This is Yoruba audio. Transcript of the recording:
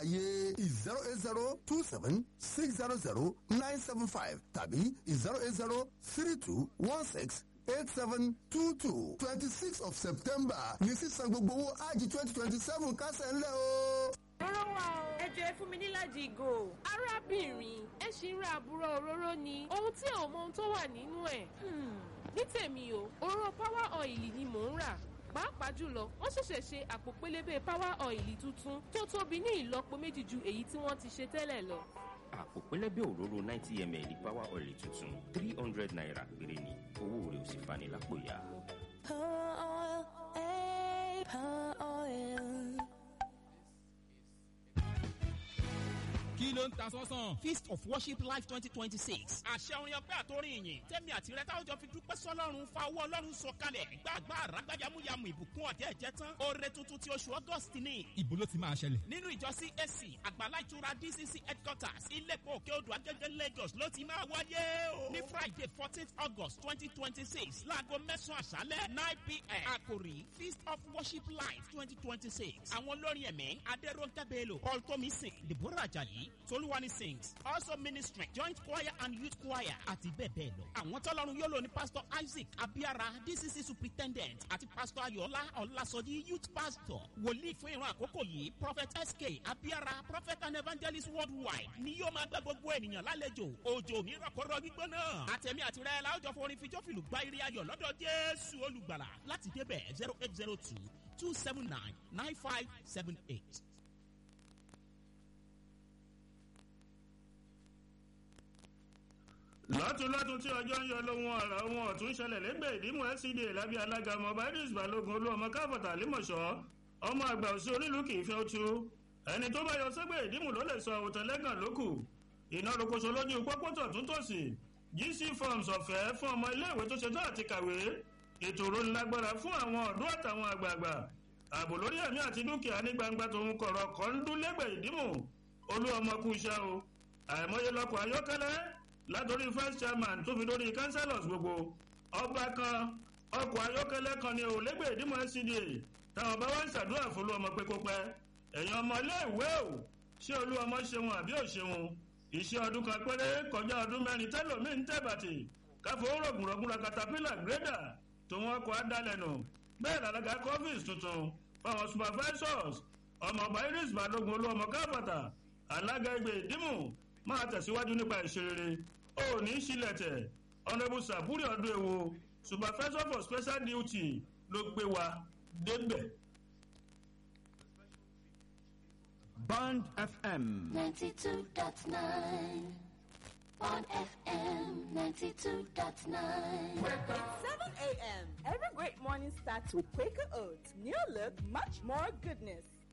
lágbàáyé zero eight zero two seven six zero zero nine seven five tàbí zero eight zero three two one six eight seven two two twenty six of september ní sísan gbogbo owó ájì twenty twenty seven kásẹ̀ ńlẹ̀ o. Òróró wa o. Ẹ jọ ẹ fún mi níláàjì ìgò. Arábìnrin, ẹ ṣì ń ra àbúrò òróró ni. Ohun tí ò mọ ohun tó wà nínú ẹ̀. Hmm. Ní tèmi o, òróró power oil ni mò ń rà. Pàápàá jùlọ, wọ́n ṣẹ̀ṣẹ̀ ṣe àpò pélébé power oil tuntun tó tóbi ní ìlọ́po méjì ju èyí tí wọ́n ti ṣe tẹ́lẹ̀ lọ. àpò pẹlẹbẹ òróró ninety ml power oil tuntun three hundred naira péré ni owó rẹ̀ ò sì fani lápò ya. Power oil, eh, power oil. kí ló ń ta sọ́sàn. feast of worship life twenty twenty six. àṣẹ orin ọpẹ́ àtòrin ìyìn tẹ́mi àti rẹ táwọn jọ fi dúpẹ́ sọ́lọ́run fa owó ọlọ́run sọ kalẹ̀ gbàgbà àràgbàyàmúyàmù ìbùkún ọ̀tẹ́ ẹ̀jẹ̀ tán oore tuntun ti oṣù august ni. ibo ló ti máa ṣẹlẹ̀. nínú ìjọ cac àgbàlá ìtura dcc headquarters ilẹ̀kùn òkè odò agẹ́gẹ́ lagos ló ti máa wáyé o. ní friday fourteen august twenty twenty six láago mẹ́sàn-án àṣálẹ̀ nine pm àkòrí feast of worship life twenty twenty six. àwọn olórin ẹ̀mí adẹ́rọ̀ǹkẹ́ bello paul tomisin deborah ajayi tolúwani sings also ministry joint choir and youth choir àti bẹ́ẹ̀ bẹ́ẹ̀ lọ. àwọn tọ́lọ́run yóò lò ní pastor isaac abiara dcc superintendent àti pastor ayọ̀lá ọ̀làsọ̀jì youth pastor wòlíì fún ìran àkókò yìí prophet sk abiara prophet and evangelist worldwide ni yóò máa gbẹ gbogbo ènìyàn lálejò òjò ní rọ̀kọ̀rọ̀ gbígbóná àtẹ̀mí àti rẹ̀ láwùjọ forin fijọ́fìlù gba eré ayọ̀ lọ́dọ̀ jésù olùgbàlà láti débẹ̀ zero eight zero two two seven nine nine five seven eight. lọ́tún lọ́tún tí ọjọ́ ń yọ lóhun ọ̀rọ̀ ohun ọ̀tún ṣẹlẹ̀ lẹ́gbẹ̀ẹ́ ìdímọ̀ fcda lábẹ́ alága ọmọ badis balógun olú ọmọ káfọ̀tà límọ̀ṣọ́ ọmọ àgbà òsì onílù kì í fẹ́ otu ẹni tó bá yọ sẹ́gbẹ̀ ìdímù ló lè sọ òtẹ́ lẹ́gàn lókù iná rokoṣo lójú pópótọ̀ tún tòsí gc forms ọ̀fẹ́ fún ọmọ iléèwé tó ṣetán àti kàwé ètò ìrónilágbára fún àwọn ọ̀dọ́ àtàwọn àgbààgbà ààbò lórí ẹ̀mí àti dúkìá ní gbangba tòun kọ̀rọ̀ kọ́ ń dún lẹ́gbẹ̀ẹ́ ìdímù olú ọmọ kú iṣẹ́ o àìmọye lọkọ̀ ayọ́kẹ́lẹ́ látòrí first chairman tó fi dórí councillors gbogbo ọba kan ọkọ̀ ayọ́kẹ́lẹ́ kan ni ò lẹ́gbẹ̀ẹ́ ìdímọ̀ scda táwọn bá wá ń ṣàdúrà fún olú ọmọ pé kó pẹ́ ẹ̀yin ọmọ ilé ìwé o ṣé olú ọmọ ṣeun àbí ò ṣeun iṣẹ́ ọdún kan péré kọjá ọdún mẹ́rin tẹ́lòmíín tẹ̀bàtì káfọ́ rògùnrògùnra katapila grader tó wọn kọ́ adalẹ̀nù bẹ́ẹ̀ làlága cofis tuntun fáwọn supervisors ọmọọba iris balógun olú ọmọ káfàtà alága ẹgbẹ́ ìdímù máa tẹ̀síwájú nípa ìṣerere ó ní sílẹ̀tẹ̀ honourable saburi ọdún ewo supervisor for special duty ló gbé wa débẹ̀. Band FM. 92.9. On FM 92.9. 7 a.m. Every great morning starts with Quaker Oats. New look, much more goodness.